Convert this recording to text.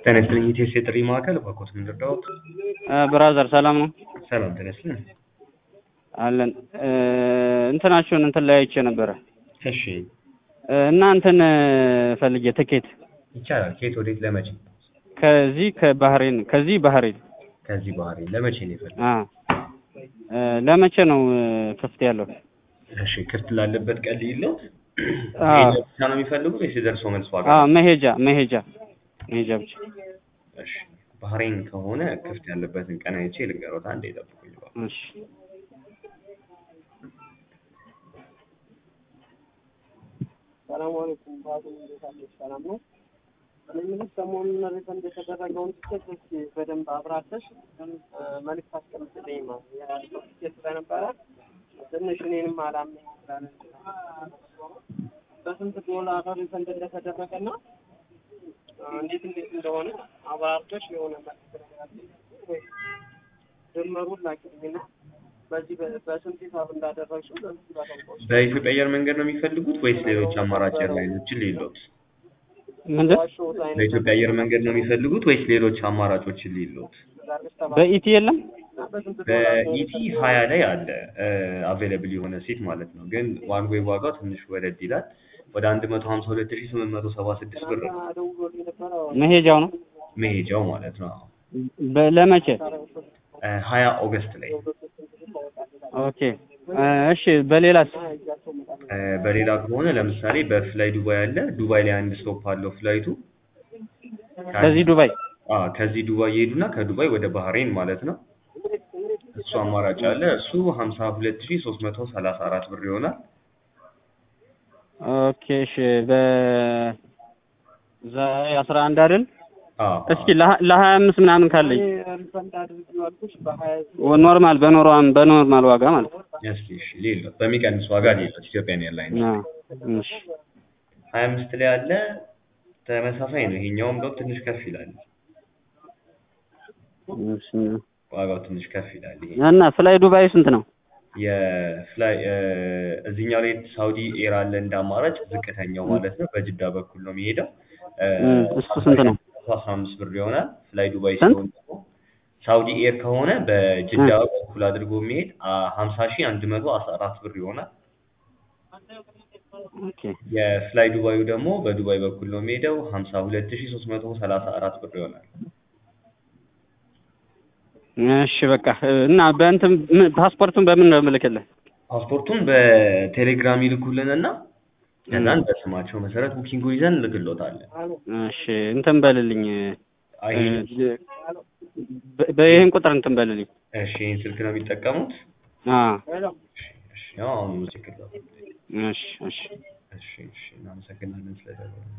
ጤና ይስጥልኝ ኢቴስ የጥሪ ማዕከል እባክዎት ምን ልርዳዎት? ብራዘር ሰላም ነው ሰላም ጤና ይስጥልኝ። አለን እ እንትናችሁን እንትን ላይ አይቼ ነበረ እሺ እ እና እንትን ፈልጌ ትኬት ይቻላል። ከየት ወዴት ለመቼ? ከዚህ ከባህሬን ከዚህ ባህሬን ከዚህ ባህሪ ለመቼ ነው የፈለጉት? አ እ ለመቼ ነው እ ክፍት ያለው? እሺ ክፍት ላለበት ቀን ልይለውት? አዎ። መሄጃ ብቻ ነው የሚፈልጉት ወይስ የደርሶ መልስ ዋጋ? አ መሄጃ መሄጃ መሄጃ ብቻ እሺ ባህሬን ከሆነ ክፍት ያለበትን ቀን አይቼ ልንገሮት። አንዴ ይጠብቁኝ እባክዎ። እሺ ሰላም አለይኩም ባቱ እንዴት አለሽ? ሰላም ነው። እኔ የምልሽ ሰሞኑን ሪፈንድ የተደረገውን ትኬት እስኪ በደንብ አብራርተሽ እ መልዕክት አስቀምጥልኝ ነው ያለው ትኬት ስለነበረ ትንሽ እኔንም አላመኝ ስላለ በስንት ዶላር ሪፈንድ እንደተደረገና እ እንዴት እንዴት እንደሆነ አብራርተሽ የሆነ መልዕክት ነገር አለኝ ወይ ድምሩን ላኪልኝና በዚህ በ- በስንት ሂሳብ እንዳደረግሽው በዚህ ባታውቀው በኢትዮጵያ አየር መንገድ ነው የሚፈልጉት ወይስ ሌሎች አማራጭ ኤርላይኖችን ልይሎት? ምንድን ዋሸሁት አይነት በኢትዮጵያ አየር መንገድ ነው የሚፈልጉት ወይስ ሌሎች አማራጮችን ልይሎት? አድርገሽ ተባለ በኢቲ የለም በስንት ዶላር ነው በኢቲ ሀያ ላይ አለ አቬለብል የሆነ ሲት ማለት ነው። ግን ዋን ዌይ ዋጋው ትንሽ ወደድ ይላል። ወደ አንድ መቶ ሀምሳ ሁለት ሺ ስምንት መቶ ሰባ ስድስት ብር ነው ደውሎልኝ ነበረ መሄጃው ነው መሄጃው ማለት ነው። በ- ለመቼ ሀያ ኦገስት ላይ ኦኬ እ እሺ በሌላስ እ በሌላ ከሆነ ለምሳሌ በፍላይ ዱባይ አለ። ዱባይ ላይ አንድ ስቶፕ አለው ፍላይቱ። ከዚህ ዱባይ አዎ ከዚህ ዱባይ ይሄዱና ከዱባይ ወደ ባህሬን ማለት ነው። እሱ አማራጭ አለ። እሱ ሀምሳ ሁለት ሺ ሶስት መቶ ሰላሳ አራት ብር ይሆናል። ኦኬ እሺ በ ዛሬ አስራ አንድ አይደል አዎ እስኪ ለሀ- ለሀያ አምስት ምናምን ካለኝ ሪፈንድ አድርጊው አልኩሽ በሀያ ወ- ኖርማል በኖርማል በኖርማል ዋጋ ማለት ነው እስኪ እሺ ሌሎት በሚቀንስ ዋጋ ሌሎት ኢትዮጵያን ኤርላይን አ እሺ ሀያ አምስት ላይ አለ። ተመሳሳይ ነው። ይሄኛውም እንደው ትንሽ ከፍ ይላል። እሺ ዋጋው ትንሽ ከፍ ይላል። ይሄ እና ፍላይ ዱባይ ስንት ነው? የፍላይ እ እዚህኛው ላይ ሳውዲ ኤር አለ እንደ አማራጭ ዝቅተኛው ማለት ነው። በጅዳ በኩል ነው የሚሄደው። እ እም፣ እሱ ስንት ነው? አስራ አምስት ብር ይሆናል። ፍላይ ዱባይ ስንት? ሲሆን ደግሞ ሳውዲ ኤር ከሆነ በጅዳ በኩል አድርጎ የሚሄድ ሀምሳ ሺህ አንድ መቶ አስራ አራት ብር ይሆናል። ኦኬ የፍላይ ዱባዩ ደግሞ በዱባይ በኩል ነው የሚሄደው ሀምሳ ሁለት ሺህ ሶስት መቶ ሰላሳ አራት ብር ይሆናል። እሺ በቃ እና በእንትን ምን- ፓስፖርቱን በምን ነው የምልክልህ? ፓስፖርቱን በቴሌግራም ይልኩልንና ከዛን በስማቸው መሰረት ቡኪንጉን ይዘን እንልክሎታለን። እሺ እንትን በልልኝ አይ እ፣ በ- በይህን ቁጥር እንትን በልልኝ። እሺ ይህን ስልክ ነው የሚጠቀሙት? አ እሺ ያው አሁን ችግር እሺ እሺ እሺ እሺ እናመሰግናለን ስለደወሉ